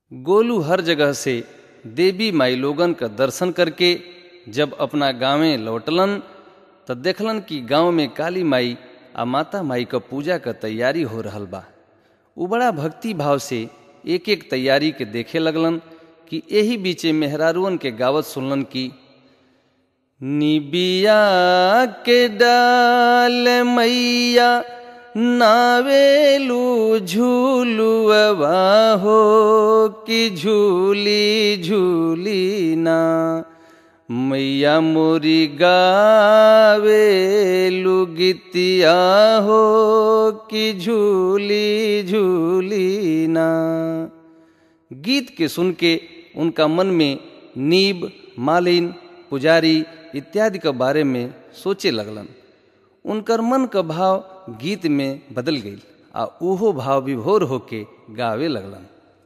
गोलू हर जगह से देवी माई लोगन का दर्शन करके जब अपना गांवे लौटलन त देखलन कि गांव में काली माई आ माता माई क पूजा क तैयारी हो रहल बा उ बड़ा भक्ति भाव से एक एक तैयारी के देखे लगलन कि एही बीचे मेहरारुअन के गावत सुनलन कि निबिया के डाल मैया नावेलू झूलुआ हो कि झूली झूली ना मैया मोरी गावेलू गीतिया हो कि झूली झूली ना गीत के सुन के उनका मन में नीब मालिन पुजारी इत्यादि के बारे में सोचे लगलन उनकर मन का भाव गीत में बदल गई आ उहो भाव विभोर होके गावे लगलन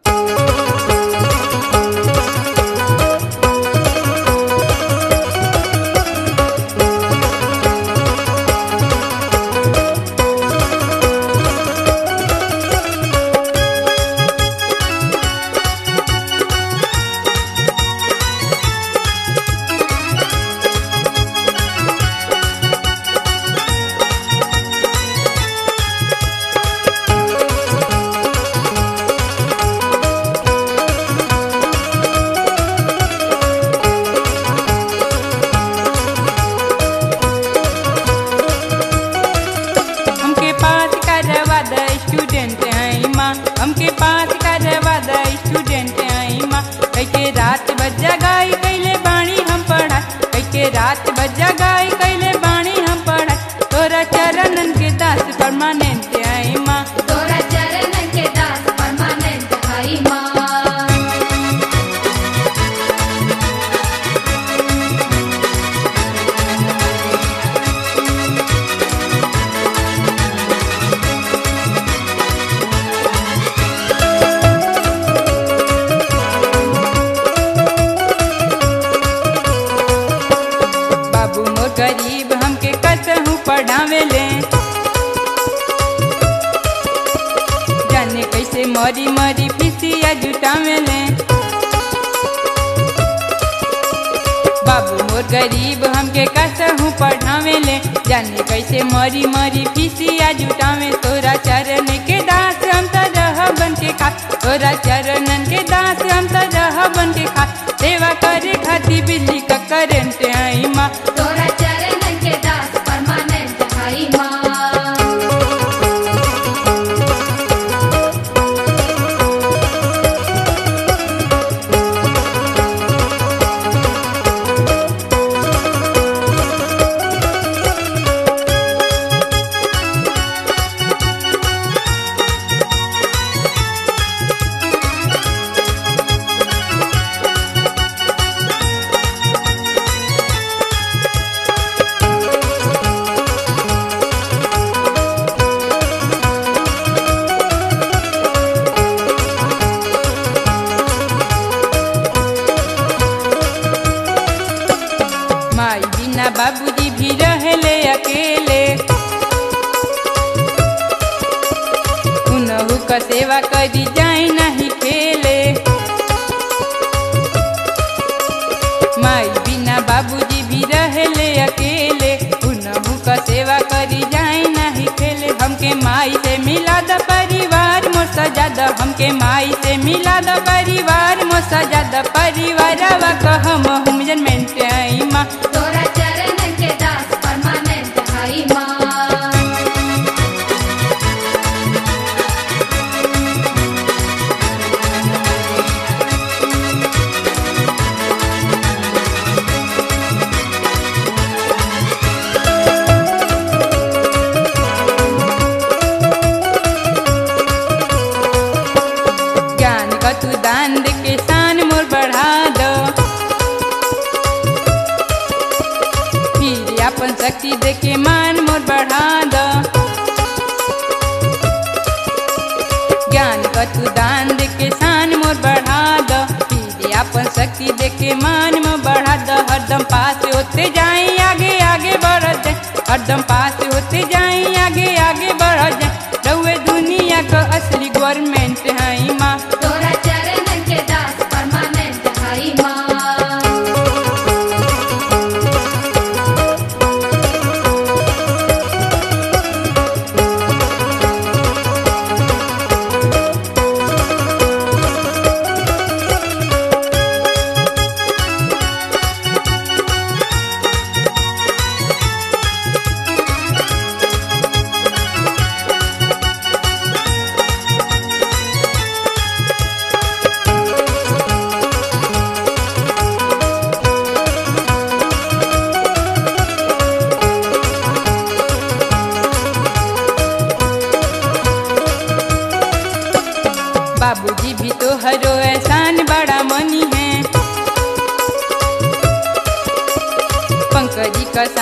हमके पास करवा द स्टूडेंट आई माँ हमके पास करवा द स्टूडेंट आई माँ कैके रात बजा गाई कैले बाणी हम पढ़ा कैके रात बजा गाई कैले बाणी हम पढ़ा तोरा चरणन के दास परमानेंट आई माँ तोरा चरण के दास परमानेंट हई माँ बाबू मोर गरीब हमके कसहू पढ़ावे ले जाने कैसे मरी मरी फिसिया जुटावे ले बाबू मोर गरीब हमके कसहू पढ़ावे ले जाने कैसे मरी मरी फिसिया जुटावे तोरा चरण के दास हम त रह बन के खा तोरा चरणन के दास हम त रह बन के खा सेवा करे खातिर बिजली का करंट आई माँ तोरा चरण के दास परमानेंट हई माँ माई बिना बाबूजी भी रहले अकेले उनहु का सेवा करी जाए नहीं खेले माई बिना बाबूजी भी रहले अकेले उनहु का सेवा करी जाए नहीं खेले हमके माई से मिला द परिवार मोर सजा द हमके माई से मिला द परिवार मोर सजा द परिवारवा कहम हम जनमेंट आई माँ तोरा चरण के दास परमानेंट हई माँ ज्ञान का तू दान दे के शान मोर बढ़ा दो फिर अपन शक्ति दे के मान मोर बढ़ा दो ज्ञान का तू दान दे के शान मोर बढ़ा दो फिर अपन शक्ति दे के मान मोर बढ़ा दो हरदम पास होते जाए आगे आगे बढ़ जाए हरदम पास होते जाए आगे आगे बढ़ जाए रउए दुनिया का असली गवर्नमेंट है माँ तोरा चरण के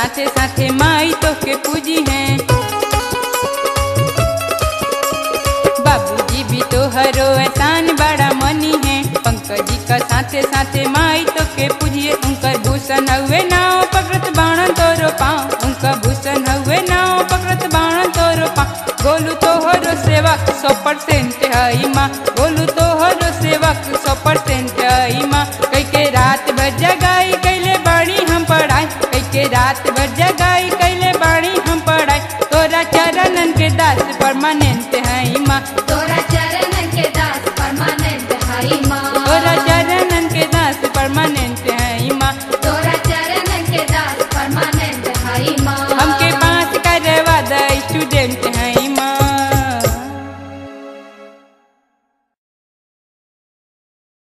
साथे साथे माई तो के पूजी हैं बाबूजी भी तो हरो एहसान बड़ा मनी है पंकज जी का साथे साथे माई तो के पूजिए उनका भूषण हुए नाव पकड़त बाण तोरो पाँव उनका भूषण हुए नाव पकड़त बाण तोरो पाँव गोलू तो हरो सेवक सौ परसेंट हई माँ गोलू तो हरो सेवक सौ परसेंट हई माँ कई के रात भर जगाई कैले बाड़ी हम पढ़ाई कई के रात भर जगाई कैले बाड़ी हम पढ़ाई तोरा चरणन के दास परमानेंट हई माँ तोरा